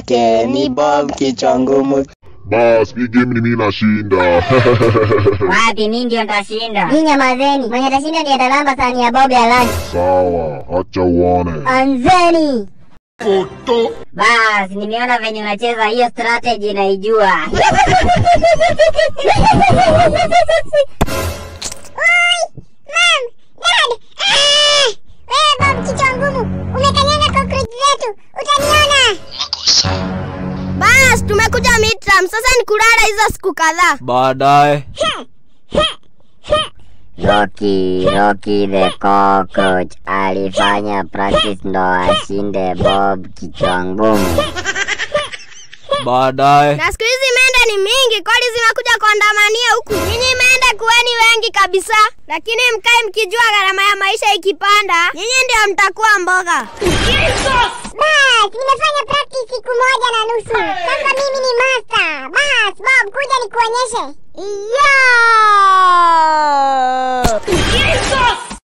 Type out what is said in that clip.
yake ni Bob kichwa ngumu. Bas, hii game ni mimi nashinda. Wapi mimi ndio nitashinda. Nyinyi nyamazeni. Mwenye atashinda ndiye atalamba sahani ya Bob ya lunch. Sawa, acha uone. Anzeni. Bas, nimeona venye unacheza hiyo strategy naijua. Mom, Dad. Ah! Wewe Bob kichwa ngumu. Umekanyanga cockroach zetu. Utaniona. Bas, tumekuja midterm. Sasa ni kulala hizo siku kadhaa. Baadaye Rocky, Rocky the cockroach alifanya practice ndo ashinde Bob kichwa ngumu. baadaye Na siku hizi mende ni mingi, kwani zimekuja kuandamania huku. Nyinyi mende kuweni wengi kabisa, lakini mkae mkijua gharama ya maisha ikipanda, nyinyi ndio mtakuwa mboga. Bas, nimefanya practice siku moja na nusu. Sasa mimi ni master. Bas, Bob, kuja nikuonyeshe. Yo!